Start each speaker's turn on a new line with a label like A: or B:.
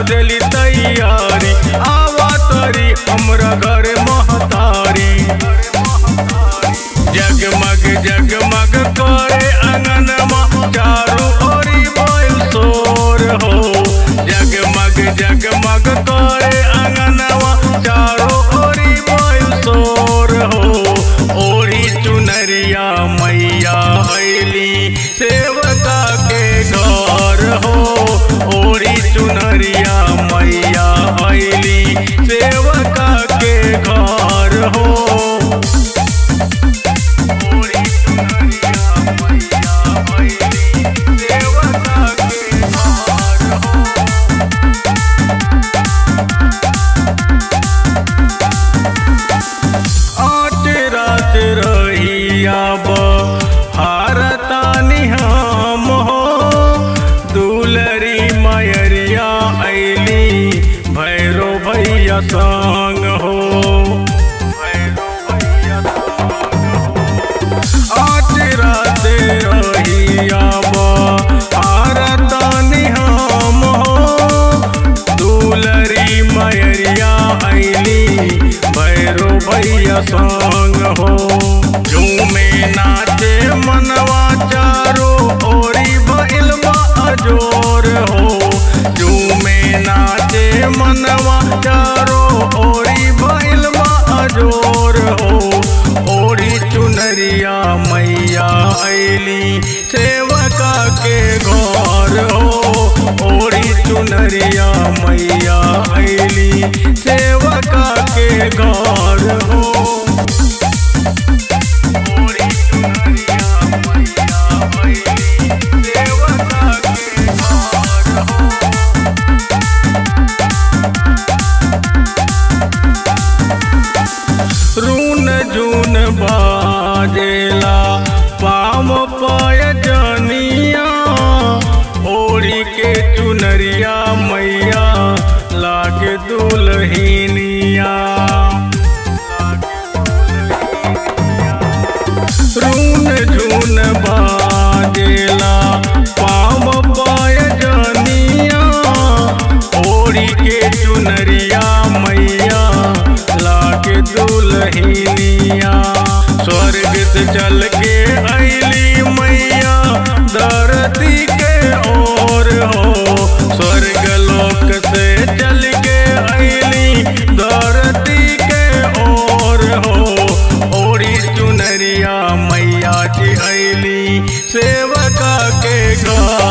A: देली तैयारी आवा तरी हमरा घर महतारी जगमग जगमग करे अंगनमा चारू ओरी बोल शोर हो जगमग जगमग करे अंगनवा चारो ओरी बोल शोर हो ओरी चुनरिया मैया ऐली सेवका के घर हो ओरी चुनरिया मैया ऐली सेवका के घर हो ओरी चुनरिया मैया ऐली सेवका के घर हो आठ रात रहिया हारतानी हम हो दुलरी मयरिया ऐली भैरो भैया संग हो भैरो भैया संग हो आठ रात रहिया हारतानी हम हो दुलरी मयरिया ऐली भैरो भैया संग हो झूमे नाचे मनवा चारो ओरी भइल बा अजोर हो झूमे नाचे मनवा चारो ओरी भइल बा अजोर हो ओरी चुनरिया मैया ऐली सेवका के घर हो ओरी चुनरिया मैया ऐली सेवका के घर हो ओरी चुनरिया मैया ऐली सेवका के घर हो रून जून बाजेला पाम पाय जनिया ओढ़ी के चुनरिया मैया लागे दुलहिनिया रून झून बाजेला पाम पाय जनिया ओढ़ी के चुनरिया मैया लागे दुलहिनिया स्वर्ग से चल के ऐली मैया धरती के ओर हो स्वर्ग लोक से चल के ऐली धरती के ओर हो ओरी चुनरिया मैया जी ऐली सेवका के घर